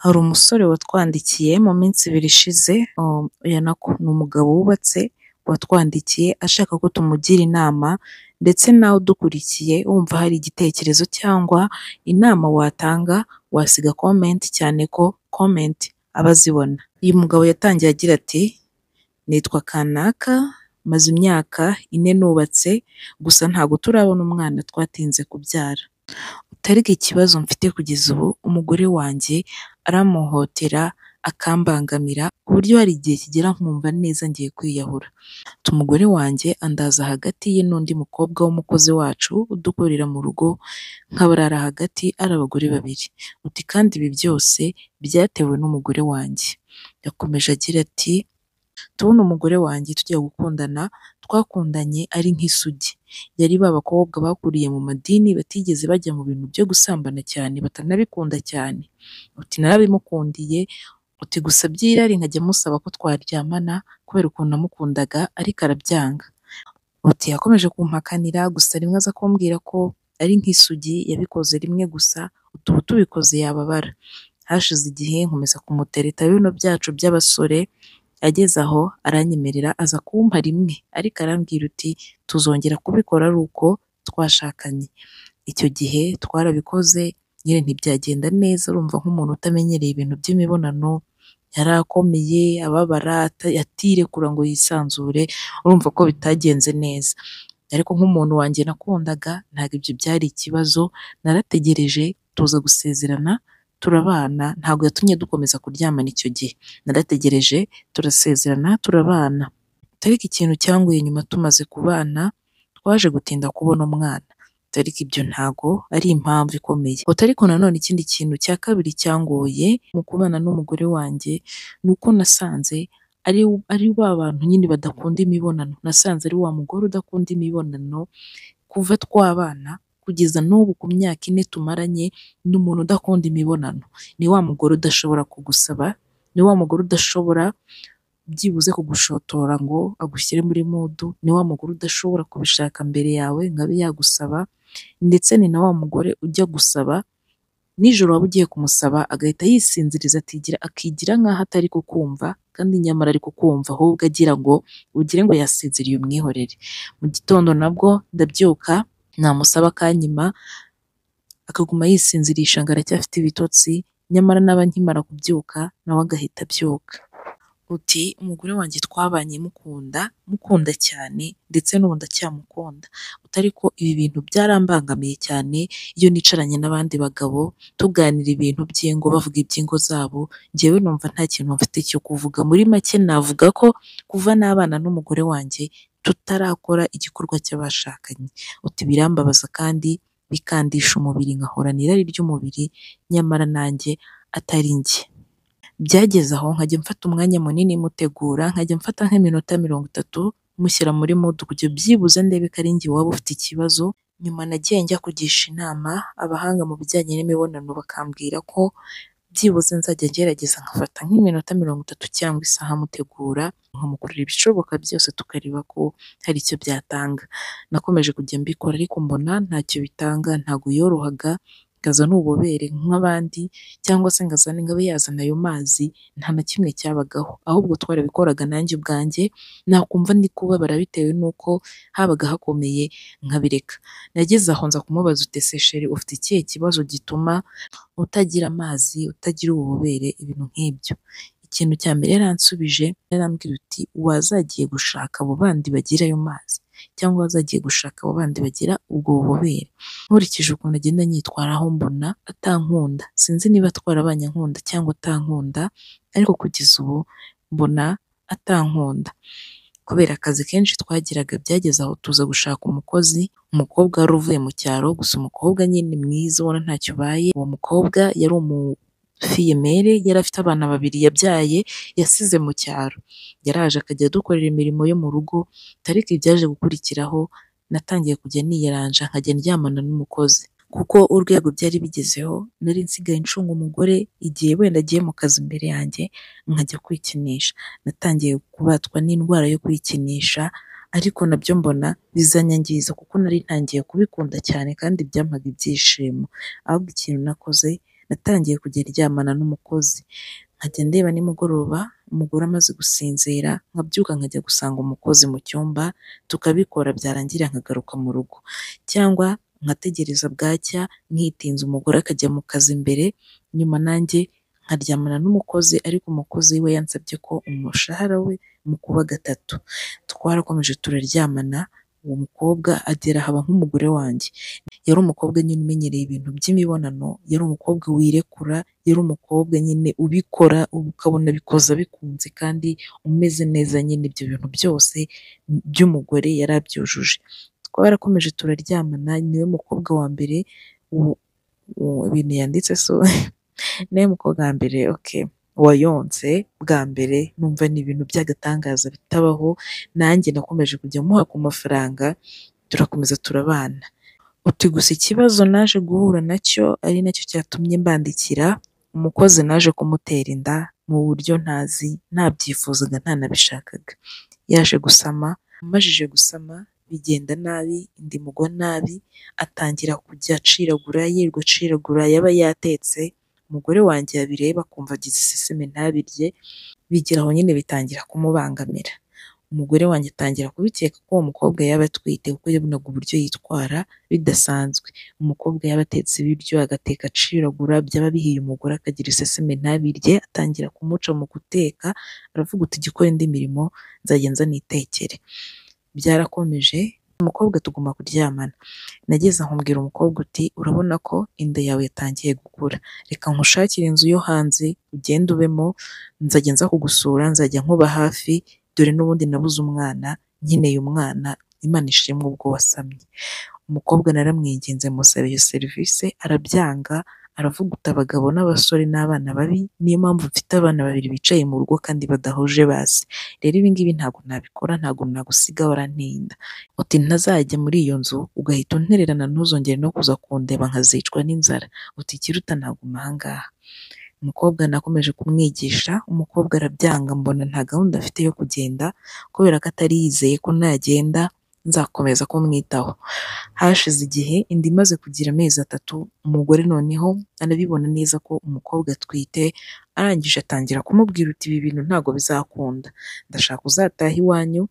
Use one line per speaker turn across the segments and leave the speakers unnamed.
hari umusore watwandikiye mu minsi ibiri ishize, oya nako ni umugabo wubatse watwandikiye ashaka ko tumugira inama ndetse nawe udukurikiye wumva hari igitekerezo cyangwa inama watanga wasiga komenti cyane ko komenti aba azibona. Uyu mugabo yatangiye agira ati "Nitwa Kanaka maze imyaka ine nubatse gusa ntago turabona umwana twatinze kubyara, utareke ikibazo mfite kugeza ubu umugore wanjye arampohotera akambangamira ku buryo hari igihe kigera nkumva neza ngiye kwiyahura, ati umugore wanjye andaza hagati ye n'undi mukobwa w'umukozi wacu udukorera mu rugo nkabarara hagati ari abagore babiri, uti kandi ibi byose byatewe n'umugore wanjye." Yakomeje agira ati "Ndabona umugore wanjye tujya gukundana twakundanye ari nk'isugi, yari ba bakobwa bakuriye mu madini batigeze bajya mu bintu byo gusambana cyane batanabikunda cyane, uti narabimukundiye, uti gusa by'irari nkajya musaba ko twaryamana kubera ukuntu namukundaga ariko arabyanga, uti yakomeje kumpakanira gusa rimwe aza kumbwira ko ari nk'isugi yabikoze rimwe gusa uti ubu tubikoze yababara, hashize igihe nkomeza kumutereta bino byacu by'abasore, ageze aho aranyemerera aza kumpa rimwe ariko arambwira uti tuzongera kubikora ari uko twashakanye, icyo gihe twarabikoze nyine ntibyagenda neza urumva nk'umuntu utamenyereye ibintu by'imibonano yari akomeye ababara atirekura ngo yisanzure urumva ko bitagenze neza, ariko nk'umuntu wanjye nakundaga ntabwo ibyo byari ikibazo narategereje tuza gusezerana turabana ntabwo yatumye dukomeza kuryamana icyo gihe, narategereje turasezerana turabana, ariko ikintu cyanguye nyuma tumaze kubana twaje gutinda kubona umwana, ariko ibyo ntago ari impamvu ikomeye, ariko nanone ikindi kintu cya kabiri cyangoye mu kubana n'umugore wanjye ni uko nasanze ari ba bantu nyine badakunda imibonano, nasanze ari wa mugore udakunda imibonano kuva twabana kugeza n'ubu ku myaka ine tumaranye ni umuntu udakunda imibonano, ni wa mugore udashobora kugusaba, ni wa mugore udashobora byibuze kugushotora ngo agushyire muri mudu, ni wa mugore udashobora kubishaka mbere yawe ngo abe yagusaba ndetse ni na wa mugore ujya gusaba nijoro waba ugiye kumusaba agahita yisinziriza akigira nk'aho atari kukumva kandi nyamara ari kukumva ahubwo agira ngo ugire ngo yasinziriye umwihorere, mu gitondo nabwo ndabyuka namusaba akanyima akaguma yisinzirisha ngo aracyafite ibitotsi nyamara naba nkimara kubyuka nawe agahita abyuka, uti umugore wanjye twabanye mukunda mukunda cyane ndetse n'ubu ndacyamukunda, uti ariko ibi bintu byarambangamiye cyane iyo nicaranye n'abandi bagabo tuganira ibintu by'ingo bavuga iby'ingo zabo njyewe numva nta kintu mfite cyo kuvuga, muri make navuga ko kuva nabana n'umugore wanjye tutarakora igikorwa cy'abashakanye, uti birambabaza kandi bikandisha umubiri nkahorana irari ry'umubiri nyamara nanjye atari njye, byageze aho nkajya mfata umwanya munini mutegura nkajya mfata nk'iminota mirongo itatu mushyira muri mudu kugira byibuze ndebe ko ari njye waba ufite ikibazo, nyuma nagiye njya kugisha inama abahanga mu bijyanye n'imibonano bakambwira ko byibuze nzajya ngerageza nkafata nk'iminota mirongo itatu cyangwa isaha mutegura nkamukorera ibishoboka byose tukareba ko hari icyo byatanga, nakomeje kujya mbikora ariko mbona ntacyo bitanga ntago yorohaga ngo azane ububobere nk'abandi cyangwa se ngo azane ngo abe yazana ayo mazi nta na kimwe cyabagaho, ahubwo twarabikoraga nanjye ubwanjye nakumva ndi kubabara bitewe n'uko habaga hakomeye nkabireka, nageze aho nza kumubaza uti ese chr ufite ikihe kibazo gituma utagira amazi utagira ububobere ibintu nk'ibyo, ikintu cya mbere yaransubije yarambwira uti wazagiye gushaka abo bandi bagira ayo mazi cyangwa wazagiye gushaka abo bandi bagira ubwo bubobere, nkurikije ukuntu agenda anyitwaraho mbona atankunda sinzi niba twarabanye ankunda cyangwa atankunda ariko kugeza ubu mbona atankunda, kubera akazi kenshi twagiraga byageze aho tuza gushaka umukozi, umukobwa wari uvuye mu cyaro gusa umukobwa nyine mwiza ubona ntacyo ubaye, uwo mukobwa yari umu fiyemere yari afite abana babiri yabyaye yasize mu cyaro, yaraje akajya adukorera imirimo yo mu rugo ariko ibyaje gukurikiraho natangiye kujya niyaranja nkajya ndyamana n'umukozi kuko urwego byari bigezeho nari nsigaye ncunga umugore igihe wenda agiye mu kazi imbere yanjye nkajya kwikinisha, natangiye kubatwa n'indwara yo kwikinisha ariko nabyo mbona bizanyangiza kuko nari ntangiye kubikunda cyane kandi byampaga ibyishimo, ahubwo ikintu nakoze natangiye kujya ryamana n'umukozi, nkajya ndeba nimugoroba umugore amaze gusinzira, nkabyuka nkajya gusanga umukozi mu cyumba, tukabikora byarangira nkagaruka mu rugo, cyangwa nkategereza bwacya nkitinza umugore akajya mu kazi mbere, nyuma nanjye nkaryamana n'umukozi ariko umukozi we yansabye ko umushahara we mukuba gatatu, twarakomeje turaryamana, uwo mukobwa agera haba nk'umugore wanjye, yari umukobwa nyine umenyereye ibintu by'imibonano, yari umukobwa wirekura, yari umukobwa nyine ubikora ukabona abikoze abikunze kandi umeze neza nyine ibyo bintu byose by'umugore yari abyujuje, twarakomeje turaryamana niwe mukobwa wa mbere ibintu yanditse so niwe mukobwa wa mbere oke wayonse bwa mbere numva ni ibintu by'agatangaza bitabaho, nanjye nakomeje kujya muha ku mafaranga turakomeza turabana, uti gusa ikibazo naje guhura nacyo ari nacyo cyatumye mbandikira, umukozi naje kumutera inda mu buryo ntazi ntabyifuzaga ntanabishakaga, yaje gusama amajije gusama bigenda nabi inda imugwa nabi, atangira kujya aciragura yirirwa aciragura yaba yatetse, umugore wanjye yabireba akumva agize iseseme ntabirye, bigera aho nyine bitangira kumubangamira, umugore wanjye atangira kubikeka ko uwo mukobwa yaba atwite kuko yabonaga uburyo yitwara bidasanzwe, umukobwa yaba atetse ibiryo agateka aciragura byaba bihiye umugore akagira iseseme ntabirye, atangira kumuca mu guteka, aravuga uti jya ukora indi mirimo nzajya nza nitekere, byarakomeje umukobwa tuguma kuryamana, nageze aho mbwira umukobwa uti urabona ko inda yawe yatangiye gukura, reka nkushakire inzu yo hanze ugende ubemo, nzajya nza kugusura nzajya nkuba hafi, dore n'ubundi nabuze umwana nkeneye umwana, Imana ishimwe ubwo wasamye, umukobwa naramwinginze musaba iyo serivisi arabyanga, aravuga uti abagabo n'abasore n'abana babi, niyo mpamvu mfite abana babiri bicaye mu rugo kandi badahuje base, rero ibi ngibi ntabwo nabikora ntabwo nagusiga waranteye inda, uti ntazajya muri iyo nzu ugahita untererana ntuzongere no kuza kundeba nkazicwa n'inzara, uti ikiruta naguma aha ngaha, umukobwa nakomeje kumwigisha, umukobwa arabyanga mbona nta gahunda afite yo kugenda, kubera ko atari yizeye ko nagenda nzakomeza kumwitaho, hashize igihe inda imaze kugira amezi atatu, umugore noneho anabibona neza ko umukobwa atwite, arangije atangira kumubwira uti ibi bintu ntabwo bizakunda, ndashaka uzataha iwanyu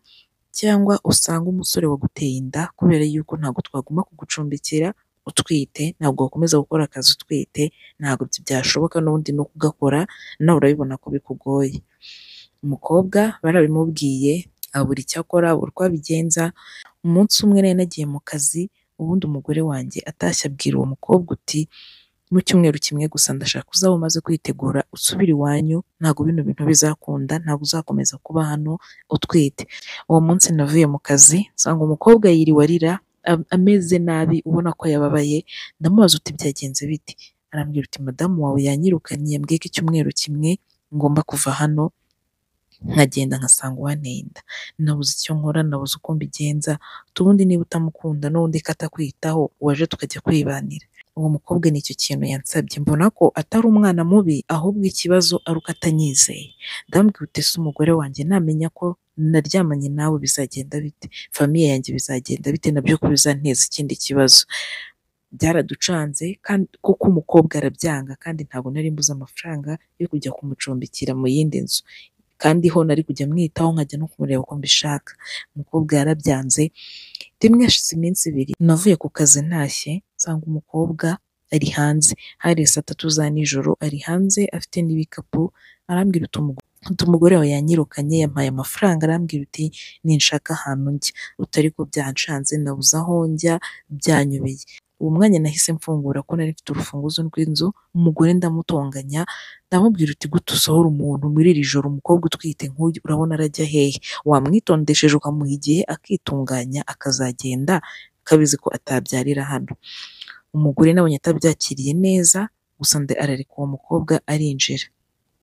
cyangwa usange umusore waguteye inda, kubera yuko ntabwo twaguma kugucumbikira utwite, ntabwo wakomeza gukora akazi utwite, ntabwo byashoboka n'ubundi no kugakora nawe urabibona ko bikugoye, umukobwa barabimubwiye abura icyo akora abura uko abigenza, umunsi umwe nari nagiye mu kazi, ubundi umugore wanjye atashye abwira uwo mukobwa uti mu cyumweru kimwe gusa ndashaka uzaba umaze kwitegura usubire iwanyu, ntabwo bino bintu bizakunda, ntabwo uzakomeza kuba hano utwite, uwo munsi navuye mu kazi nsanga umukobwa yiriwe arira ameze nabi ubona ko yababaye, ndamubaza uti byagenze bite? Arambwira uti madamu wawe yanyirukanye yambwiye ko icyumweru kimwe ngomba kuva hano nkagenda nkasanga uwanteye inda, nabuze icyo nkora nabuze uko mbigenza, ubundi niba utamukunda n'undi ko atakwitaho waje tukajya kwibanira, uwo mukobwa nicyo kintu yansabye, mbona ko atari umwana mubi ahubwo ikibazo ari uko atanyizeye, ndambwira uti ese umugore wanjye namenya ko naryamanye nawe bizagenda bite? famiye yanjye bizagenda bite? nabyo ko bizanteza ikindi kibazo, byaraducanze kandi kuko umukobwa arabyanga kandi ntabwo nari mbuze amafaranga yo kujya kumucumbikira mu yindi nzu, kandi ho nari kujya mwitaho nkajya no kumureba uko mbishaka, umukobwa yarabyanze, rimwe hashize iminsi ibiri navuye ku kazi ntashye nsanga umukobwa ari hanze, hari saa tatu za nijoro ari hanze afite n'ibikapu, arambwira uti umugore wawe yanyirukanye yampaye amafaranga, arambwira uti ninshaka ahantu njya, uti ariko byanshanze nabuze aho njya byanyobeye, uwo mwanya nahise mfungura ko nari mfite urufunguzo rw'inzu, umugore ndamutonganya ndamubwira uti gute usohora umuntu muri iri joro umukobwa utwite nk'uyu urabona arajya hehe? wamwitondesheje ukamuha igihe akitunganya akazagenda akabizi ko atabyarira hano, umugore nabonye atabyakiriye neza gusa arareka uwo mukobwa arinjira,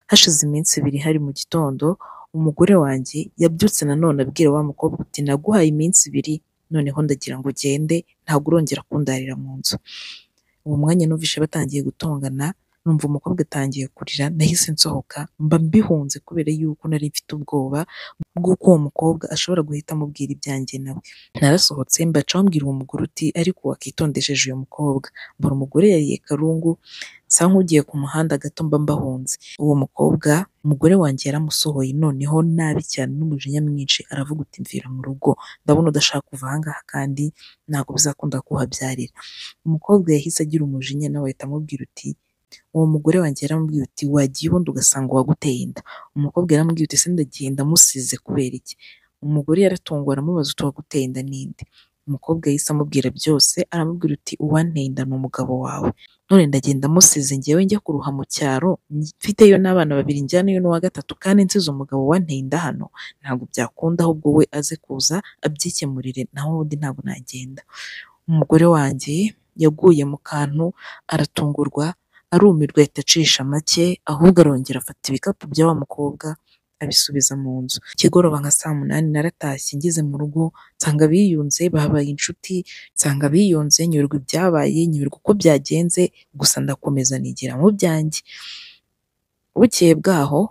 hashize iminsi ibiri hari mu gitondo umugore wanjye yabyutse nanone abwira wa mukobwa uti naguhaye iminsi ibiri noneho ndagira ngo ugende ntabwo urongera kundarira mu nzu, uwo mwanya numvise batangiye gutongana numva umukobwa atangiye kurira nahise nsohoka mba mbihunze kubera yuko nari mfite ubwoba bw'uko uwo mukobwa ashobora guhita amubwira ibyanjye nawe narasohotse mbaca bambwira uwo mugore uti ariko wakitondesheje uyu mukobwa mbona umugore yariye karungu nsa nk'ugiye ku muhanda gato mba mbahunze uwo mukobwa umugore wanjye yaramusohoye noneho nabi cyane n'umujinya mwinshi aravuga uti mvira mu rugo ndabona udashaka kuva aha ngaha kandi ntabwo bizakunda kuhabyarira umukobwa yahise agira umujinya nawe ahita amubwira uti uwo mugore wanjye yaramubwiye uti wagiye ubundi ugasanga waguteye inda umukobwa yaramubwiye uti se ndagiye ndamusize kubera iki umugore yaratunguwe aramubaza uti waguteye inda ninde umukobwa yahise amubwira byose aramubwira uti uwanteye inda ni umugabo wawe none ndagenda amusize ngewe njya kuruha mu cyaro mfiteyo n'abana babiri njyanayo n'uwa gatatu kandi nsize umugabo wanteye inda hano ntabwo byakunda ahubwo we aze kuza abyikemurire naho ubundi ntabwo nagenda umugore wanjye yaguye mu kantu aratungurwa arumirwa ahita acisha make ahubwo arongera afata ibikapu bya wa mukobwa abisubiza mu nzu ikigoroba nka saa munani naratashye ngeze mu rugo nsanga biyunze babaye inshuti nsanga biyunze nyurwa ibyabaye nyurwa uko byagenze gusa ndakomeza nigira mu byanjye bukeye bwaho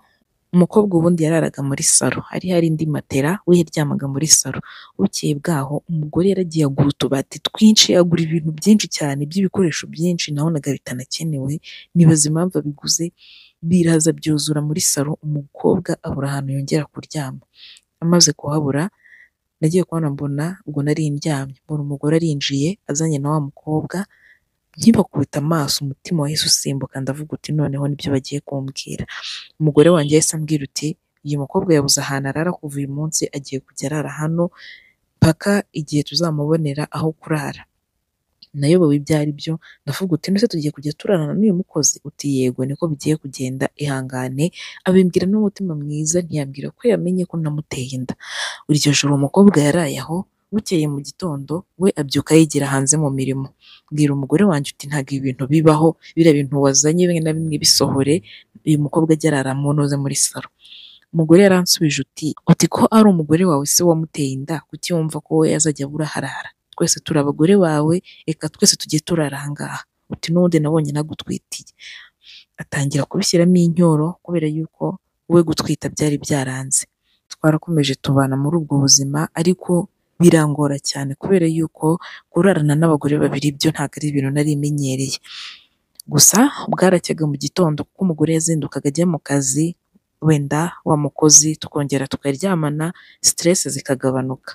umukobwa ubundi yararaga muri salo hari hari indi matera we yaryamaga muri salo bukeye bwaho umugore yaragiye agura utubati twinshi agura ibintu byinshi cyane by'ibikoresho byinshi nabonaga bitanakenewe nibaza impamvu abiguze biraza byuzura muri salo umukobwa abura ahantu yongera kuryama amaze kuhabura nagiye kubona mbona ubwo nari ndyamye mbona umugore arinjiye azanye na wa mukobwa nkibakubita amaso umutima wahise usimbuka ndavuga uti noneho nibyo bagiye kumbwira umugore wanjye yahise ambwira uti uyu mukobwa yabuze ahantu arara kuva uyu munsi agiye kujya arara hano mpaka igihe tuzamubonera aho kurara nayobewe ibyo ari byo ndavuga uti ndetse tugiye kujya turarana n'uyu mukozi uti yego niko bigiye kugenda ihangane abimbwira n'umutima mwiza ntiyambwira ko yamenye ko namuteye inda iryo joro umukobwa yaraye aho bukeye mu gitondo we abyuka yigira hanze mu mirimo bwira umugore wanjye uti ntabwo ibintu bibaho biriya bintu wazanye bimwe na bimwe bisohore uyu mukobwa ajya arara munoze muri salo umugore yaransubije uti uti ko ari umugore wawe se wamuteye inda kuki wumva ko we yazajya abura harara twese turi abagore bawe reka twese tujye turara aha ngaha uti n'ubundi nabonye nagutwitiye atangira kubishyiramo inyoro kubera yuko we gutwita byari byaranze twarakomeje tubana muri ubwo buzima ariko birangora cyane kubera yuko kurarana n'abagore babiri byo ntabwo ari ibintu nari imenyereye gusa bwaracyaga mu gitondo kuko umugore yazindukaga ajya mu kazi wenda wa mukozi tukongera tukaryamana siteresi zikagabanuka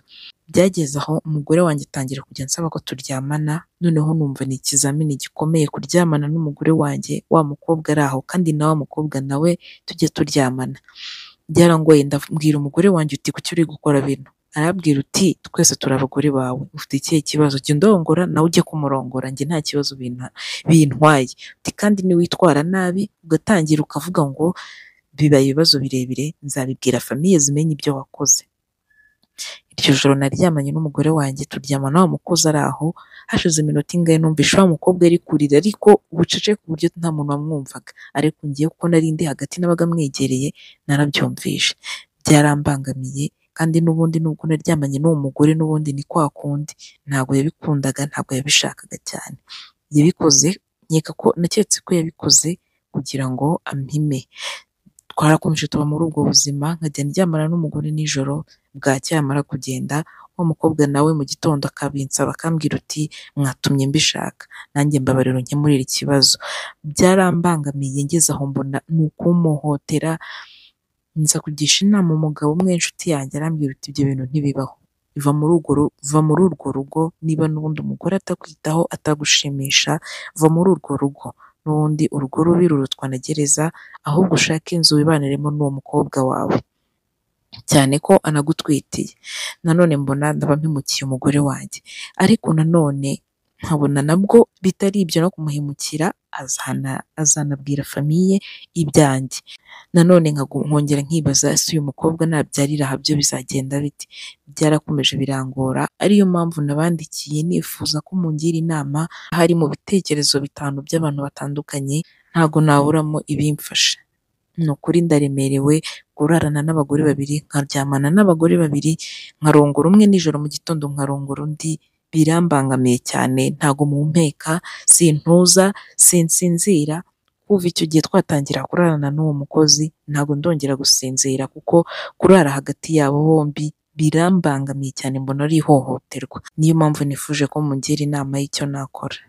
byageze aho umugore wanjye atangira kujya ansaba ko turyamana noneho numva ni ikizamini gikomeye kuryamana n'umugore wanjye wa mukobwa ari aho kandi na wa mukobwa nawe tujye turyamana byarangoye ndabwira umugore wanjye uti kuki uri gukora bino arabwira uti twese turi abagore bawe ufite ikihe kibazo jya undongora nawe ujye kumurongora njye nta kibazo bintwaye uti kandi niwitwara nabi ugatangira ukavuga ngo biba ibibazo birebire nzabibwira famiye zimenye ibyo wakoze iryo joro naryamanye n'umugore wanjye turyama nawe mukozi ari aho hashize iminota ingahe numvisha wa mukobwa ari kurira ariko bucece ku buryo nta muntu wamwumvaga ariko ngiye kuko nari ndi hagati n'abaga mwegereye narabyumvishe byarambangamiye kandi n'ubundi nubwo naryamanye n'uwo mugore n'ubundi ni kwa kundi ntabwo yabikundaga ntabwo yabishakaga cyane yabikoze nkeka ko naketse ko yabikoze kugira ngo ampime twarakomeje tuba muri ubwo buzima nkajya ndyamana n'umugore nijoro bwacyamara kugenda wa mukobwa nawe mu gitondo akabinsaba akambwira uti mwatumye mbishaka nanjye mbabariro nkemurire ikibazo byarambangamiye ngeze aho mbona ni ukumuhohotera nza kugisha inama umugabo umwe inshuti yanjye arambwira uti ibyo bintu ntibibaho va muri urwo va muri urwo rugo niba n'ubundi umugore atakwitaho atagushimisha va muri urwo rugo n'ubundi urugo rubi rurutwa na gereza ahubwo ushake inzu wibaniremo n'uwo mukobwa wawe cyane ko anagutwitiye nanone mbona ndaba mpimukiye umugore wanjye ariko nanone nkabona nabwo bitari ibyo no kumuhemukira azana azanabwira famiye ibyanjye nanone nkongera nkibaza ese uyu mukobwa nabyarira aha byo bizagenda biti byarakomeje birangora ariyo mpamvu nabandikiye nifuza ko mungira inama hari mu bitekerezo bitanu by'abantu batandukanye ntago naburamo ibimfasha ni ukuri ndaremerewe kurarana n'abagore babiri nkaryamana n'abagore babiri nkarongora umwe nijoro mu gitondo nkarongora undi birambangamiye cyane ntago mumpeka sintuza sinsinzira kuva icyo gihe twatangira kurarana n'uwo mukozi ntabwo ndongera gusinzira kuko kurara hagati yabo bombi birambangamiye cyane mbona ari ihohoterwa, niyo mpamvu nifuje ko mungira inama y'icyo nakora.